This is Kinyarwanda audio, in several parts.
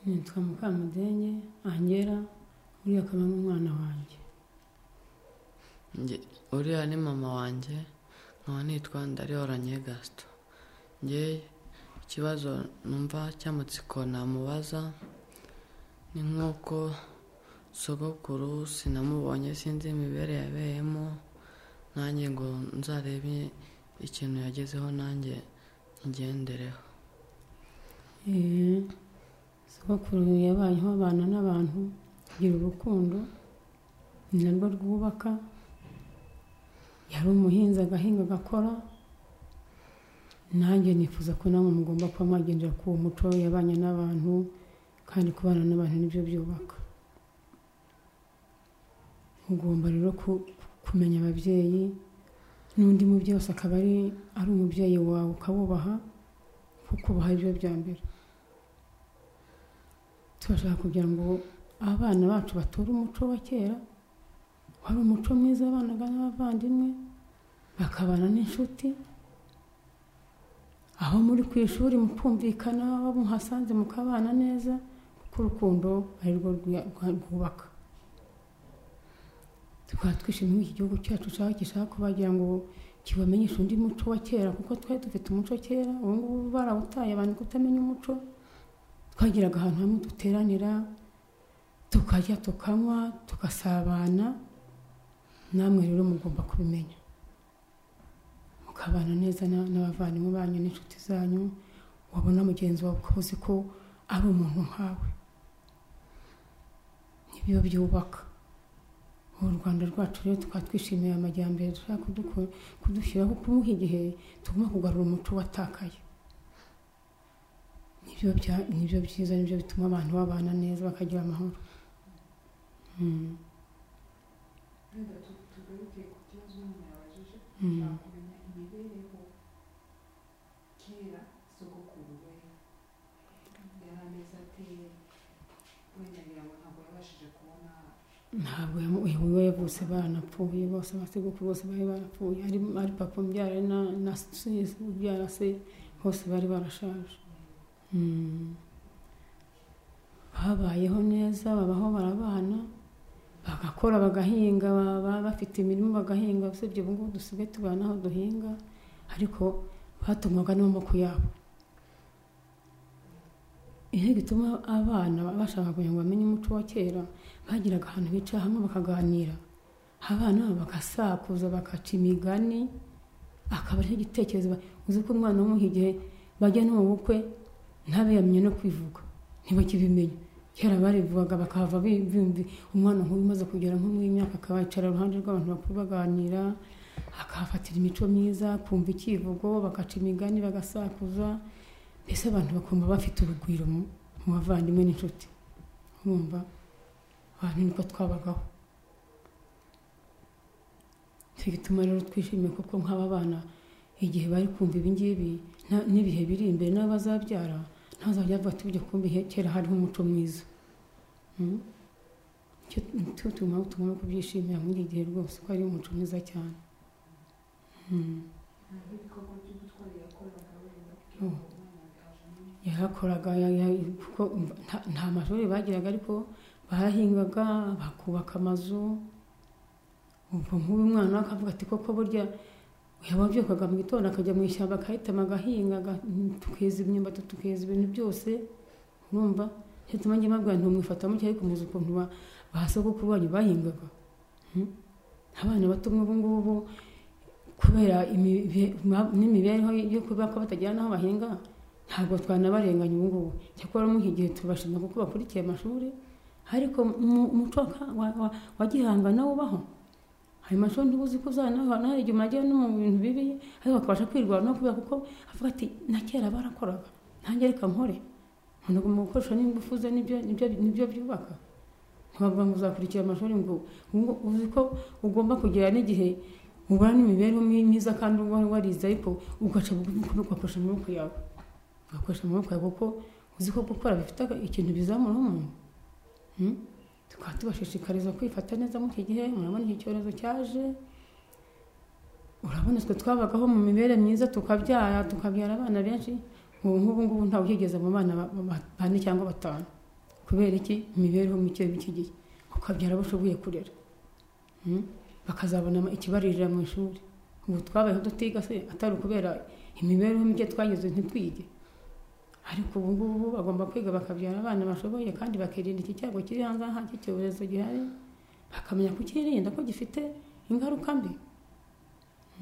nitwa mukamudenge angera uriya akaba ari umwana wanjye Nge- uriya ni mama wanjye nkaba nitwa ndarihoranye gasito nge ikibazo numva cy'amatsiko namubaza ni nk'uko sogokuru sinamubonye sinzi imibereho yabereyemo nanjye ngo nzarebe ikintu yagezeho nanjye ngendereho Eh, sogokuru yabayeho abana n'abantu agira urukundo ni narwo rwubaka yari umuhinzi agahinga agakora nanjye nifuza ko namwe mugomba kuba mwagendera ku muco yabanye n'abantu kandi kubana n'abantu nibyo byubaka ugomba rero ku- kumenya ababyeyi n'undi mubyeyi wese akaba ari ari umubyeyi wawe ukawubaha kuko ubaha ibyo bya mbere turashaka kugira ngo abana bacu batore umuco wa kera wari umuco mwiza wabanaga n'abavandimwe bakabana n'inshuti aho muri ku ishuri mukumvikana abo muhasanze mukabana neza kuko urukundo ari rwo rwuya- rwa- rwubaka tukaba twishimiye iki gihugu cyacu cyaho gishaka ko bagira ngo kibamenyeshe undi muco wa kera kuko twari dufite umuco kera ubu ngubu barawutaye abantu kutamenya umuco twagiraga ahantu hamwe duteranira tukarya tukanywa tugasabana namwe rero mugomba kubimenya mukabana neza na- n'abavandimwe banyu n'inshuti zanyu wabona mugenzi wawe ukaba uzi ko ari umuntu nkawe nibyo byubaka ubu rwanda rwacu rero tukaba twishimiye amajyambere dushaka kuduko- kudushyiraho kumuha igihe tugomba kugarura umuco watakaye nibyo bya- nibyo byiza nibyo bituma abantu babana neza bakagira amahoro Mm. tugaruke ku kibazo umuntu yabajije Mm. ushaka kumenya imibereho kera sogokuru we yari ameze ate wenda ngira ngo ntabwo yabashije kubona ntabwo yamu- uyu we bose baranapfuye bose abasekuru bose bari barapfuye ari ari papa umbyara na na se ubyara se bose bari barashaje Mm. babayeho neza babaho barabana bagakora bagahinga baba bafite imirimo bagahinga usibye ubu ngubu dusigaye tubana n'aho duhinga ariko batumwaga n'amaboko yabo iyo gituma abana bashaka kugira ngo bamenye umuco wa kera bagiraga ahantu bicara hamwe bakaganira abana babo bagasakuza bagaca imigani akaba ariho igitekerezo ba- uzi ko umwana w'umuha igihe bajya no mu bukwe ntabe yamenye no kwivuga ntibakibimenya kera barivugaga bakahava bimvi umwana nk'uyu umaze kugera nko muri iyi myaka akaba yicara iruhande rw'abantu bakuru baganira akahafatira imico myiza kumva ikivugo bagaca imigani bagasakuza mbese abantu bakumva bafite urugwiro mu mu bavandimwe n'inshuti urumva abantu niko twabagaho nicyo gituma rero twishimiye kuko nk'aba bana igihe bari kumva ibi ngibi na- n'ibihe biri imbere n'abazabyara ntazajya avuga ati bijya kumva ihe kera hariho umuco mwiza Mm. Icyo nicyo tugomba tugomba kubyishimira muri iki gihe rwose ko ari umuco mwiza cyane Mm. ntabwo ibikorwa byo gutwara yakoraga wenda kugira Mm. ngo umwana yajemo yarakoraga ya- ya- kuko nta- nta mashuri bagiraga ariko barahingaga bakubaka amazu ubwo nk'uyu mwana akavuga ati koko burya yaba abyukaga mu gitondo akajya mu ishyamba akahitamo agahinga aga- tukeza imyumbati tukeza ibintu byose urumva ntituma njye mbabwira ntimwifata mutya ariko muzi ukuntu ba ba sogokuru banyu bahingaga Hmm? abana bato nk'ubu ngubu kubera imibe- ma- n'imibereho yo kuba ko batagira n'aho bahinga ntabwo twanabarenganya ubu ngubu cyakora muri iki gihe tubashima kuko bakurikiye amashuri ariko mu- umuco wa ka- wa- wa- wa gihanga nawo ubaho hari amashuri ntibuzi ko uzanaho naho igihe umajyayo no mu bintu bibi ariko bakabasha kwirwara no kubera kuko avuga ati na kera barakoraga nanjye reka nkore umuntu agomba gukoresha n'ingufu ze nibyo nibyo nibyo byubaka ntibavuga ngo uzakurikira amashuri ngo ngo uzi ko ugomba kugera n'igihe ubona imibereho myiza kandi uba warize ariko ugaca bugufi ugakoresha amaboko yawe ugakoresha amaboko yawe kuko uzi ko gukora bifite aga- ikintu bizamura umuntu Hmm? tukaba tubashishikariza kwifata neza muri iki gihe murabona iki cyorezo cyaje urabona twe twabagaho mu mibereho myiza tukabyara tukabyara abana benshi ubu ngubu ngubu ntawe uhigeze mu bana ba- ba- bane cyangwa batanu kubera iki imibereho mike y'icyo gihe ukabyara bashoboye kurera Mm? bakazabona ikibaririra mu ishuri ubu twabayeho dutiga se atari ukubera imibereho mike twageze ntitwige ariko ubu ngubu bagomba kwiga bakabyara abana bashoboye kandi bakirinda iki cyago kiri hanze aha cy'icyorezo gihari bakamenya kukirinda ko gifite ingaruka mbi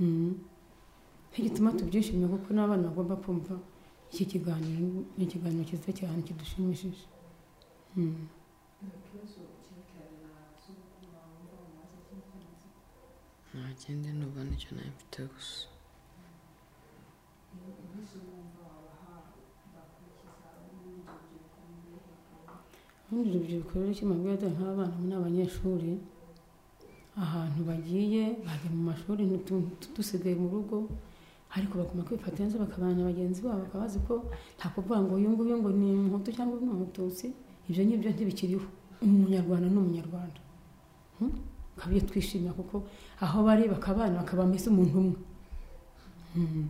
Mm. nicyo gituma tubyishimiye kuko n'abana bagomba kumva iki kiganiro ni ikiganiro cyiza cyane kidushimishije Mm. nta kindi numva nicyo nawe mfite gusa ubundi urubyiruko rero kimabwira nk'abana ni abanyeshuri ahantu bagiye bajya mu mashuri ntu- dusigaye mu rugo ariko bagomba kwifata neza bakabana na bagenzi babo bakaba bazi ko nta kuvuga ngo uyu nguyu ngo ni umuhutu cyangwa uyu ni umututsi ibyo ngibyo ntibikiriho umunyarwanda ni umunyarwanda Hmm? ukaba iyo twishimira kuko aho bari bakabana bakaba mbese umuntu umwe Hmm.